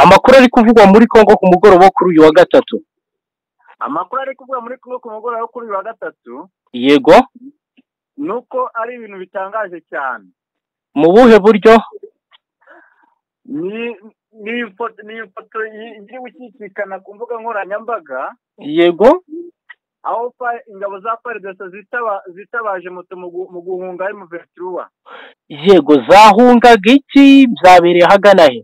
Amakuru ari kuvugwa muri Congo ku mugoroba wo kuri uyu wa gatatu amakuru ari kuvuga muri kumwe ku mugoroba wo kuri uyu wa gatatu yego ni uko ari ibintu bitangaje cyane mu buhe buryo ni ni ifoto ni ifoto i- iri gushyikikana ku mbuga nkoranyambaga yego aho pa- ingabo za paridesa zitaba- zitabaje moto mu gu- mu guhunga imuventuruwa yego zahungaga iki byabereye ahagana he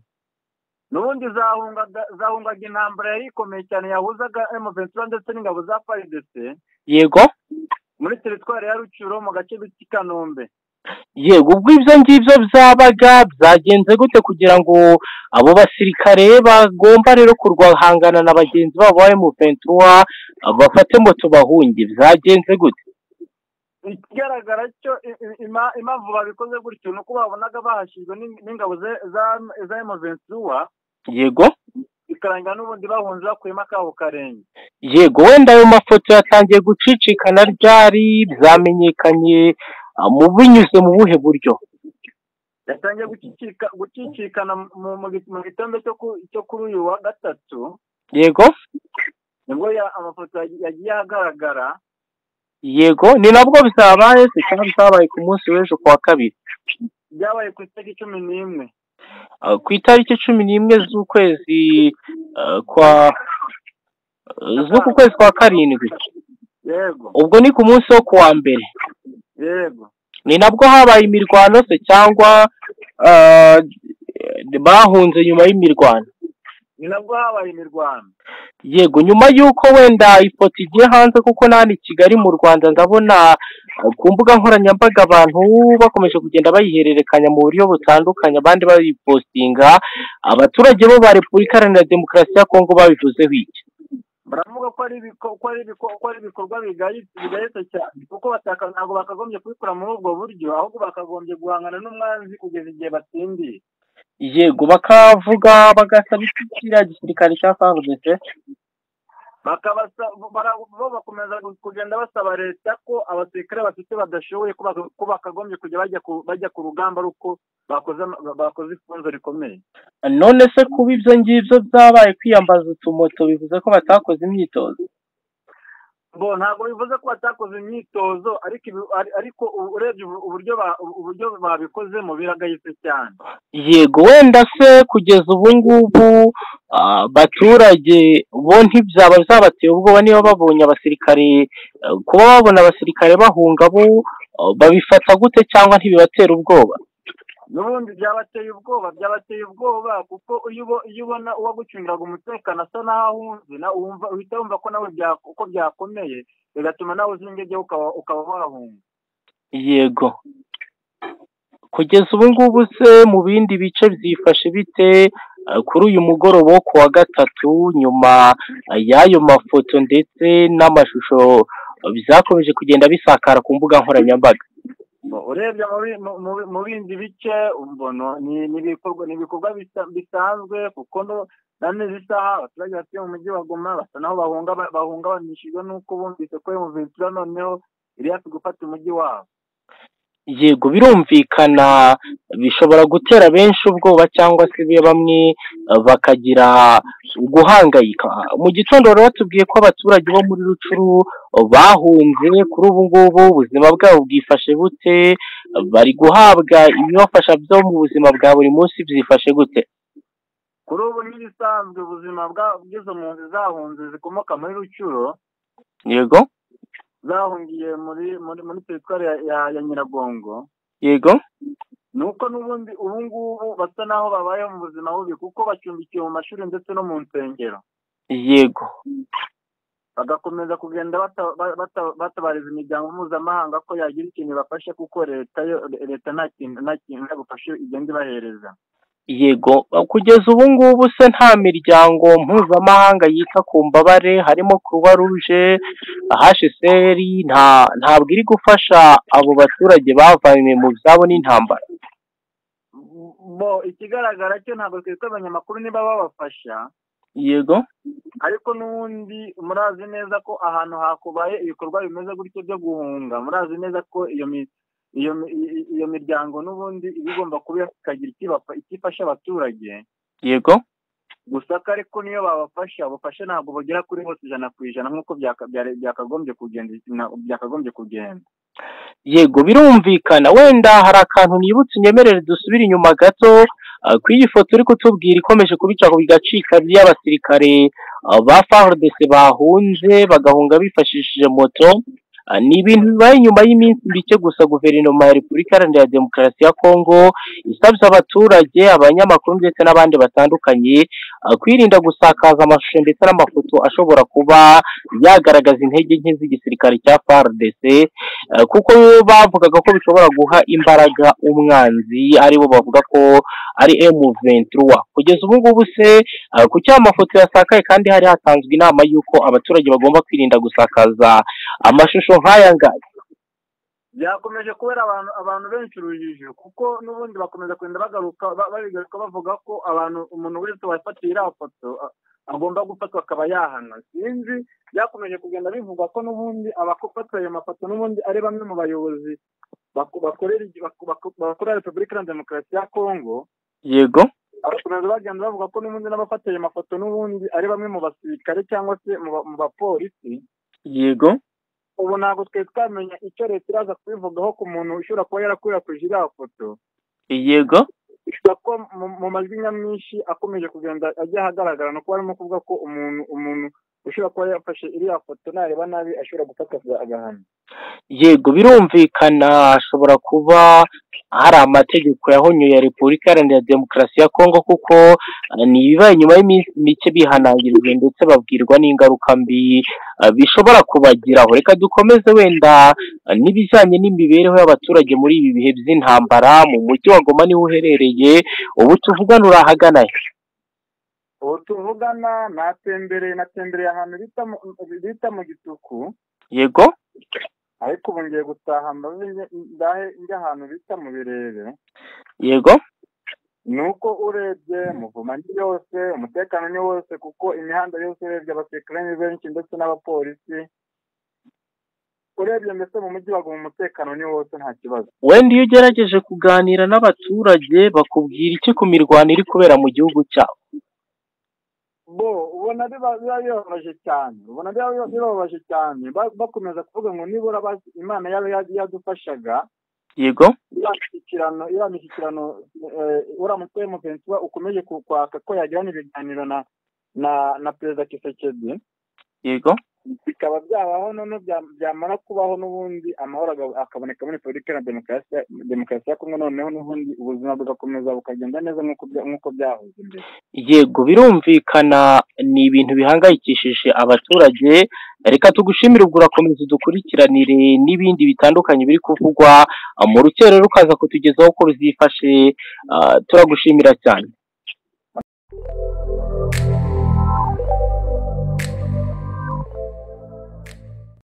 n'ubundi zahungaga zahungaga intambara yari ikomeye cyane yahuzaga imuventuruwa ndetse n'ingabo za paridese yego muri teritwari ya rucuro mu gace k'i kanombe yego ubwo ibyo ngibyo byabaga byagenze gute kugira ngo abo basirikare bagomba rero kurwahangana na bagenzi babo ba M23 bafate moto bahunge byagenze gute ikigaragara cyo i- i- ima- impamvu babikoze gutyo ni uko babonaga bahashyizwe n'ing- n'ingabo ze- za- za emuventuwa yego bikarangira n'ubundi bahunze bakuyemo akabo karenge yego wenda ayo mafoto yatangiye gucicikana ryari byamenyekanye ah, mu binyuze mu buhe buryo yatangiye gucicika gucicikana mu- mu gi- mu gitondo cyo ku- cyo kuri uyu wa gatatu yego nibwo ya- amafoto yagi- yagiye ahagaragara yego ni nabwo byabaye se cyangwa byabaye ku munsi w'ejo ku wa kabiri byabaye ku itariki cumi n'imwe Ah, ku itariki cumi n'imwe z'ukwezi ah, kwa z'uku kwezi kwa karindwi yego ubwo ni ku munsi wo ku wa mbere yego ni nabwo habaye imirwano se cyangwa ah, bahunze nyuma y'imirwano ni nabwo habaye imirwano yego nyuma y'uko wenda ifoto igiye hanze kuko nta i kigali mu rwanda ndabona eh, ku mbuga nkoranyambaga abantu bakomeje kugenda bayihererekanya mu buryo butandukanye abandi bayipostinga abaturage bo ba repubulika iharanira demokarasi ya kongo babivuzeho iki baravuga ko ari ibiko- ko ari ibiko- ko ari ibikorwa bigayitse bigayitse cyane kuko bataka ntabwo bakagombye kubikora muri ubwo buryo ahubwo bakagombye guhangana n'umwanzi kugeza igihe batsindiye yego bakavuga bagasaba iki kiriya gisirikare cya fardc bakabasa bara- bo bakomeza gu- kugenda basaba leta ko abasirikare bafite badashoboye ko baka- ko bakagombye kujya bajya ku bajya ku rugamba ari uko bakoze ama- bakoze ifunzo rikomeye none se kuba ibyo ngibyo byabaye kwiyambaza utumoto bivuze ko batakoze imyitozo bo ntabwo bivuze ko batakoze imyitozo ariko ibi- ari- ariko u- urebye ubu- uburyo ba- uburyo babikozemo biragayitse cyane yego wenda se kugeza ubu ngubu ah, abaturage bo ntibyaba byabateye ubwoba niba babonye abasirikare eh, kuba babona abasirikare bahunga bo ah, babifata gute cyangwa ntibibatera ubwoba n'ubundi byabateye ubwoba byabateye ubwoba kuko iyo ubo- iyo ubona uwagucungaga umutekano asa n'aho ahunze na- wumva- uhita wumva ko nawe bya- uko byakomeye bigatuma nawe uzinga ibyo ukaba ukaba wahunga yego kugeza ubu ngubu se mu bindi bice byifashe bite eh, kuri uyu mugoroba wo ku wa gatatu nyuma eh, y'ayo mafoto ndetse n'amashusho eh, byakomeje kugenda bisakara ku mbuga nkoranyambaga Bo, urebye mu bi- mu- mu bi- mu bindi bice umbono ni ni ibikorwa ni ibikorwa bisa- bisanzwe kuko no na n'izi saha abaturage batuye mu mujyi wa goma basa naho bahunga bahungabanishijwe n'uko bumvise ko mu ventura noneho yari hafi gufata umujyi wabo yego birumvikana bishobora gutera benshi ubwoba cyangwa se be bamwe eh, bakagira guhangayika mu gitondo rero batubwiye ko abaturage bo muri rucuru eh, bahunze kuri ubu ngubu ubuzima bwabo bwifashe bute Eh, bari guhabwa ibibafasha byo mu buzima bwa buri munsi byifashe gute kuri ubu n'ibisanzwe ubuzima bwa- bw'izo mpunzi zahunze zikomoka muri rucuro yego zahungiye muri muri muri teritwari ya, ya, ya nyiragongo yego ni uko n'ubundi ubu ngubu basa n'aho babayeho mu buzima bubi kuko bacumbikiwe mu mashuri ndetse no mu nsengero yego bagakomeza kugenda bata- ba- bata- batabariza imiryango mpuzamahanga ko yagira ikintu ibafasha kuko leta yo leta nta kintu nta kintu yagufashe igenda ibahereza yego kugeza ubu ngubu se nta miryango mpuzamahanga yita ku mbabare harimo croix rouge hcr nta ntabwo iri gufasha abo baturage bavanywe mu byabo n'intambara bo ikigaragara cyo ntabwo twitwa abanyamakuru niba babafasha yego ariko n'ubundi murazi neza ko ahantu hakubaye ibikorwa bimeze gutyo byo guhunga murazi neza ko iyo mi- iyo mi- i- iyo miryango n'ubundi iba igomba kuba ikagira icyo ibapa- icyo ifasha abaturage yego gusa ko ariko niyo babafasha abafasha ntabwo bagera kuri bose ijana ku ijana nk'uko byakagombye kugenda yego birumvikana wenda hari akantu nibutse unyemerere dusubire inyuma gato ku iyi foto uri kutubwira ikomeje kubica ku bigacika by'abasirikare ba farodese bahunze bagahunga bifashishije moto ni ibintu bibaye nyuma y'iminsi mike gusa guverinoma ya repubulika iharanira demokarasi ya kongo isabye abaturage abanyamakuru ndetse n'abandi batandukanye kwirinda gusakaza amashusho ndetse n'amafoto ashobora kuba yagaragaza intege nke z'igisirikare cya FARDC kuko bavugaga ko bishobora guha imbaraga umwanzi aribo bavuga ko ari emu ventura kugeza ubu ngubu se ku cyaha amafoto yasakaye kandi hari hatanzwe inama y'uko abaturage bagomba kwirinda gusakaza amashusho nk'aya ngaya byakomeje kubera abantu abantu benshi urujijo kuko n'ubundi bakomeza kugenda bagaruka babigaruka bavuga ko abantu umuntu wese wafatiye iriya foto agomba gufatwa akaba yahana sinzi byakomeje kugenda bivuga ko n'ubundi abafatwa ayo mafoto n'ubundi ari bamwe mu bayobozi bakorera repubulika iharanira demokarasi ya kongo yego abakomeza bagenda bavuga ko n'ubundi n'abafata ayo mafoto n'ubundi ari bamwe mu basirikare cyangwa se mu bapolisi yego ubu ntabwo twari twamenya icyo leta iraza kubivugaho ku muntu ushobora kuba yarakwirakwije iriya foto yego ko mu majwi nyamwinshi akomeje kugenda ajya ahagaragara ni uko barimo kuvuga ko umuntu umuntu ushobora kuba yafashe iriya foto nareba nabi ashobora gufata agahano yego birumvikana ashobora kuba hari amategeko yahonyoye ya repubulika iharanira demokarasi ya kongo kuko ni ibibaye nyuma y'iminsi mike bihanangirijwe ndetse babwirwa n'ingaruka mbi bishobora kubagiraho reka dukomeze wenda n'ibijyanye n'imibereho y'abaturage muri ibi bihe by'intambara mu mujyi wa ngoma niho uherereye ubu tuvugana uri ahagana ubu tuvugana natembereye natembereye ahantu bita mu gituku yego ariko ubu ngiye gutaha mbaze ndahe njya ahantu bita mu birere yego ni uko urebye muvuma ni yose umutekano ni wose kuko imihanda yose urebye abasirikare ni benshi ndetse n'abapolisi urebye mbese mu mujyi waguma umutekano ni wose nta kibazo wenda iyo ugerageje kuganira n'abaturage bakubwira iki ku mirwano iri kubera mu gihugu cyabo bo ubona biba bibabaje cyane ubona biba bibabaje cyane bakomeza kuvuga ngo nibura imana yaba yadufashaga yego imishyikirano iriya mishyikirano uriya mutwe mugenzi we ukomeje kwaka ko yagirana ibiganiro na na na perezida kisekedi yego bikaba byabaho noneho byamara kubaho n'ubundi amahoro akaboneka muri repubulika na demokarasi ya kongo noneho n'ubundi ubuzima bugakomeza bukagenda neza nk'uko byahoze imbere yego birumvikana ni ibintu bihangayikishije abaturage reka tugushimire ubwo urakomeza udukurikiranire n'ibindi bitandukanye biri kuvugwa mu rukero rukaza kutugezaho ko ruzifashe turagushimira cyane